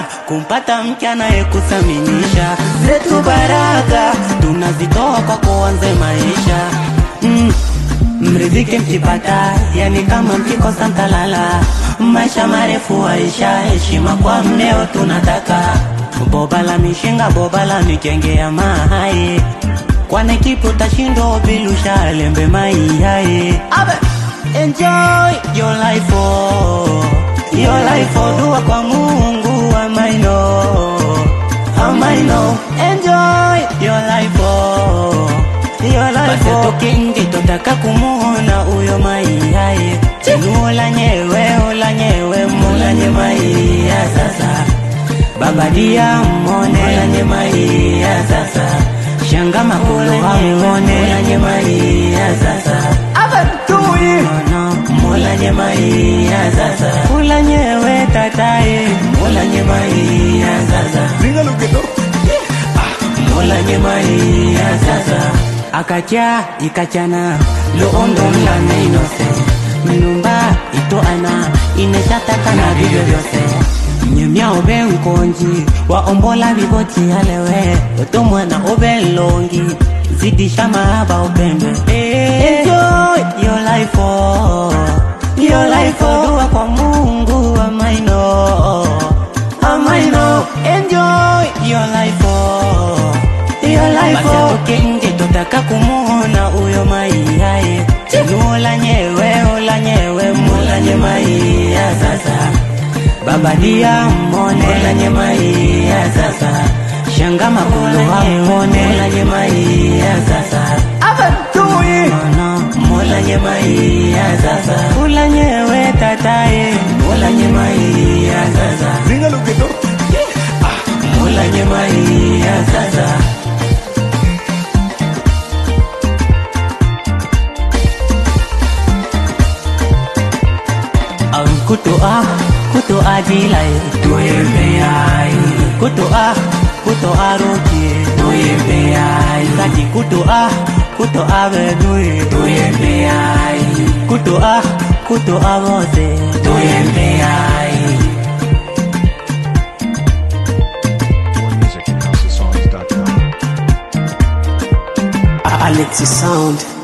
baraka kumpata mke anayekuthaminisha. Zetu baraka tunazitoa kwa kuanze maisha mm. Mridhike mkipata, yani kama mkikosa mtalala. Maisha marefu waisha, heshima kwa mneo tunataka. Boba la mishinga, boba la mikenge ya mahai, kwane kipo tashindo bilusha lembe mai hai. Abe. Enjoy your life oh, your life oh, dua kwa Mungu amaino, amaino. Enjoy your life oh, your life oh. Toke nje totaka kumuona uyo mai hai, nuola nyewe ola nyewe mula nye mai ya sasa Baba dia mone ola nye mai ya sasa Shanga makulu hamone ola nye mai ya sasa Abantui Mono mula nye mai ya sasa Kula nyewe tatae mula nye mai ya sasa Dígalo que no. Mola nyemai ya sasa akacha ikachana loondo mlane inose mnumba itoana ineshataka na vivyo vyose nyemya obe nkonji waombola vivoti alewe toto mwana obe longi zidisha mahaba upembe Enjoy your life oh, your life oh, dua kwa Mungu amaino amaino enjoy your life oh, your life oh. Toke nje totaka kumuona uyo mai hai nuola nyewe ola nyewe mula nye mai ya sasa baba dia mone ola nye mai ya sasa shanga makulu hamone ola nye mai ya sasa abantui mono mola nye mai ya sasa kula nyewe tatae mola nye mai ya sasa Dígalo que no. Mula nyema hii ya sasa Ang kuto ah, kuto adilay Tuyembe ay Kuto ah, kuto aroki Tuyembe ay Saki kuto ah, kuto avenui Tuyembe ay Kuto ah, kuto avose Tuyembe ay More music at housesongs.com. Alexi Sound.